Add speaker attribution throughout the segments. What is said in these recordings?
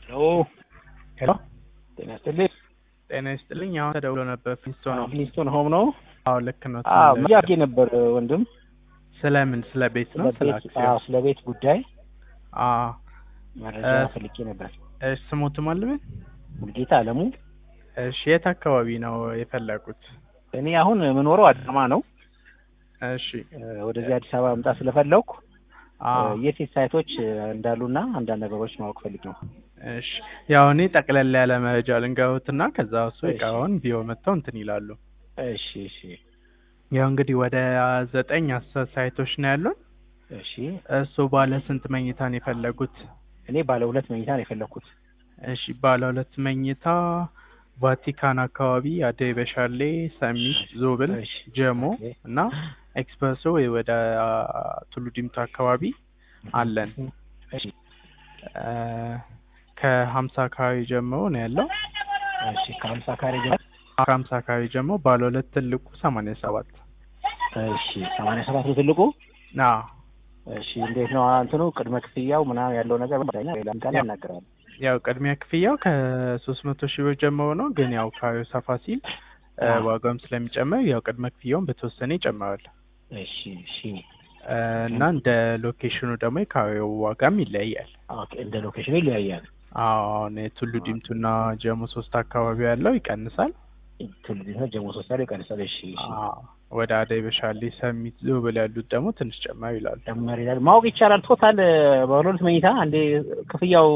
Speaker 1: ሄሎ ሄሎ ጤና ይስጥልኝ።
Speaker 2: ጤና ይስጥልኝ። አሁን ተደውሎ ነበር። ፍሊስቶን ነው።
Speaker 1: ፍሊስቶን ሆም ነው?
Speaker 2: አዎ ልክ ነው።
Speaker 1: አዎ ብያጌ ነበር ወንድም።
Speaker 2: ስለምን? ስለ ቤት ነው? ስለ
Speaker 1: ቤት አዎ፣ ስለ ቤት ጉዳይ
Speaker 2: አዎ።
Speaker 1: መረጃ ፈልጌ ነበር።
Speaker 2: እሺ፣ ስሞቱ ማለምን?
Speaker 1: ሙልጌታ አለሙ።
Speaker 2: እሺ፣ የት አካባቢ ነው የፈለጉት?
Speaker 1: እኔ አሁን የምኖረው አዳማ ነው።
Speaker 2: እሺ፣
Speaker 1: ወደዚህ አዲስ አበባ መምጣት ስለፈለኩ
Speaker 2: አዎ።
Speaker 1: የት የት ሳይቶች እንዳሉና አንዳንድ ነገሮች ማወቅ ፈልግ ነው።
Speaker 2: እሺ፣ ያው እኔ ጠቅለል ያለ መረጃ ልንገሩትና ከዛ እሱ
Speaker 1: እሺ።
Speaker 2: እቃውን ቢሮ መጥተው እንትን ይላሉ።
Speaker 1: እሺ እሺ
Speaker 2: ያው እንግዲህ ወደ ዘጠኝ አስር ሳይቶች ነው ያሉን።
Speaker 1: እሺ።
Speaker 2: እሱ ባለ ስንት መኝታ ነው የፈለጉት?
Speaker 1: እኔ ባለ ሁለት መኝታ ነው የፈለኩት።
Speaker 2: እሺ ባለ ሁለት መኝታ ቫቲካን አካባቢ፣ አደይ በሻሌ፣ ሰሚት፣ ዞብል፣
Speaker 1: እሺ።
Speaker 2: ጀሞ
Speaker 1: ኦኬ።
Speaker 2: እና ኤክስፕረሶ ወይ ወደ አ, ቱሉ ዲምቱ አካባቢ አለን።
Speaker 1: እሺ
Speaker 2: እ፣ ከሀምሳ አካባቢ ጀምሮ ነው ያለው።
Speaker 1: እሺ። ከሀምሳ ካሬ ጀምሮ
Speaker 2: ከሀምሳ አካባቢ ጀምሮ ባለ ሁለት ትልቁ ሰማንያ ሰባት
Speaker 1: እሺ። ሰማንያ ሰባት ነው ትልቁ።
Speaker 2: ና
Speaker 1: እሺ። እንዴት ነው እንትኑ ቅድመ ክፍያው ምናምን ያለው ነገር ባይና ሌላም ቃል ያናግራል።
Speaker 2: ያው ቅድሚያ ክፍያው ከሶስት መቶ ሺህ ብር ጀምሮ ነው። ግን ያው ካሬው ሰፋ ሲል እ፣
Speaker 1: አዎ።
Speaker 2: ዋጋውም ስለሚጨምር ያው ቅድመ ክፍያውን በተወሰነ ይጨምራል።
Speaker 1: እሺ እሺ።
Speaker 2: እ፣ እና እንደ ሎኬሽኑ ደግሞ የካሬው ዋጋም ይለያያል።
Speaker 1: ኦኬ። እንደ ሎኬሽኑ ይለያያል።
Speaker 2: አዎ አሁን የቱሉ ዲምቱና ጀሞ ሶስት አካባቢ ያለው ይቀንሳል።
Speaker 1: ትልቅ ነው ጀሞ ሶስት ያለው ይቀንሳል። እሺ እሺ።
Speaker 2: አዎ ወደ አደይ በሻሌ ሰሚት ዞብል ያሉት ደግሞ ትንሽ ጨማሪ ይላሉ።
Speaker 1: ጨመር ይላል። ማወቅ ይቻላል። ቶታል በሁለት መኝታ አንዴ ክፍያው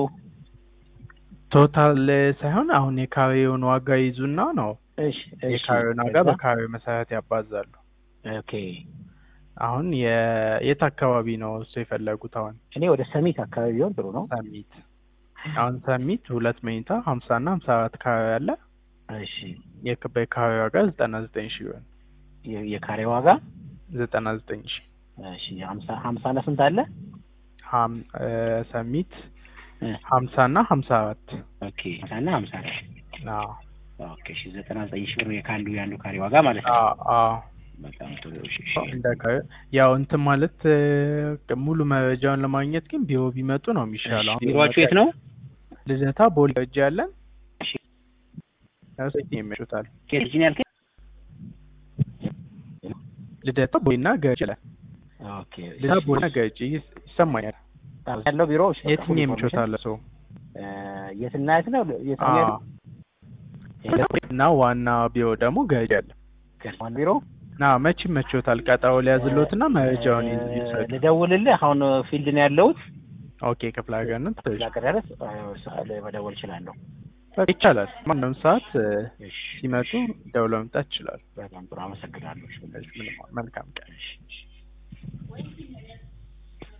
Speaker 2: ቶታል ሳይሆን አሁን የካሬውን ዋጋ ይዙና ነው
Speaker 1: እሺ እሺ።
Speaker 2: የካሬውን ዋጋ
Speaker 1: ከዛ-
Speaker 2: በካሬው መሰረት ያባዛሉ።
Speaker 1: ኦኬ።
Speaker 2: አሁን የ- የት አካባቢ ነው እሱ የፈለጉት? አሁን
Speaker 1: እኔ ወደ ሰሚት አካባቢ ቢሆን ጥሩ ነው።
Speaker 2: ሰሚት አሁን ሰሚት ሁለት መኝታ ሀምሳ እና ሀምሳ አራት ካሬ አለ።
Speaker 1: እሺ።
Speaker 2: የክ- በካሬ ዋጋ ዘጠና ዘጠኝ ሺህ ይሆን
Speaker 1: የ- የካሬ ዋጋ
Speaker 2: ዘጠና ዘጠኝ ሺህ
Speaker 1: እሺ። ሀምሳ ሀምሳ እና ስንት አለ?
Speaker 2: ሀም እ፣ ሰሚት
Speaker 1: እ፣
Speaker 2: ሀምሳ እና ሀምሳ አራት
Speaker 1: ኦኬ። ሀምሳ እና ሀምሳ አለ።
Speaker 2: አዎ
Speaker 1: ኦኬ። እሺ። ዘጠና ዘጠኝ ሺህ ብር የካንዱ የአንዱ ካሬ ዋጋ ማለት ነው።
Speaker 2: አዎ አዎ
Speaker 1: በጣም ጥሩ። እሺ እሺ።
Speaker 2: እንደ ካሬ- ያው እንትን ማለት እ፣ ሙሉ መረጃውን ለማግኘት ግን ቢሮ ቢመጡ ነው የሚሻለው። አሁን
Speaker 1: ቢሮአችሁ የት ነው?
Speaker 2: ልደታ ቦሌ እጅ ያለን
Speaker 1: እሺ።
Speaker 2: ሴት የሚያሹታል
Speaker 1: ኬት ነው ያልከኝ?
Speaker 2: ልደታ ቦሌና ገጭ ይላል።
Speaker 1: ኦኬ።
Speaker 2: ልደታ ቦሌና ገጭ ይስ- ይሰማኛል።
Speaker 1: ያለው ቢሮ እሺ፣
Speaker 2: የትኛው የሚቾታል ሰው
Speaker 1: እ፣ የትና የት ነው? የት ነው ያለው?
Speaker 2: እና ዋና ቢሮ ደግሞ ገጭ ያለ
Speaker 1: ገርማን ቢሮ
Speaker 2: ና መቼ መቾታል? ቀጠሮ ሊያዝሎትና መረጃውን ይዝ-
Speaker 1: እ፣
Speaker 2: ይውሰዱ።
Speaker 1: ልደውልልህ። አሁን ፊልድ ነው ያለሁት።
Speaker 2: ኦኬ ክፍለ ሀገር ነው ትንሽ
Speaker 1: ላቀዳረስ መደወል እችላለሁ።
Speaker 2: በቃ ይቻላል። ማንም ሰዓት እ፣
Speaker 1: እሺ።
Speaker 2: ሲመጡ ደውለው መምጣት ይችላል።
Speaker 1: በጣም ጥሩ አመሰግናለሁ።
Speaker 2: ምንም መልካም ቀን።